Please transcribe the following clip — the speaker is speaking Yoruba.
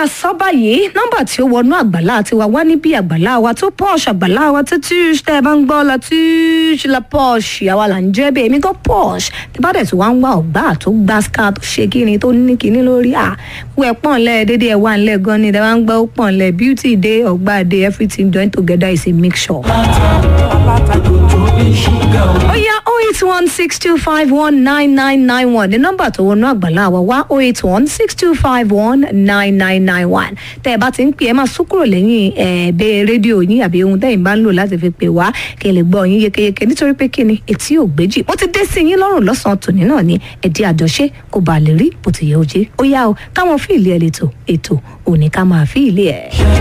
sọ báyìí nọ́mbà tí ó wọnú àgbàlá tiwa wá níbi àgbàlá wa tó pọ́ọ̀ṣì àgbàlá wa tó tíṣ tẹ́ ẹ bá ń gbọ́ la tíṣ la pọ́ọ̀ṣì àwa là ń jẹ́ bẹ́ẹ̀ èmi gan pọ́ọ̀ṣì tí bá dẹ̀ tí wàá ń wá ọ̀gbá tó gbá ska tó ṣe kíni tó ní kíní lórí à wẹ́ pọ̀n lẹ́ dédé ẹ̀ wà ń lẹ́ gan ni tẹ́ bá ń gbọ́ pọ̀n lẹ́ beauty day ọ̀gbá day everything join together is a mixture. ó yá oh eight one six two five one nine nine nine one ní nọ́mbà tó wọnú àgbàlá wa wá oh eight one six two five one nine nine nine one tẹ́ ẹ bá ti ń pè ẹ máa sún kúrò lẹ́yìn ẹ̀ẹ́dẹ́ rédíò yín àbí ohun tẹ́yìn bá ń lò láti fi pè wá kí ẹ lè gbọ́ yín yékéyéké nítorí pé kíni etí ò gbéjì mo ti dé sí yín lọ́rùn lọ́sàn-án tòní náà ni ẹ̀dí àjọṣe kò bá lè rí bó ti yẹ oje ó yá o káwọn fíìlì ẹ̀ lè tò ètò òní ká máa fíìlì ẹ̀.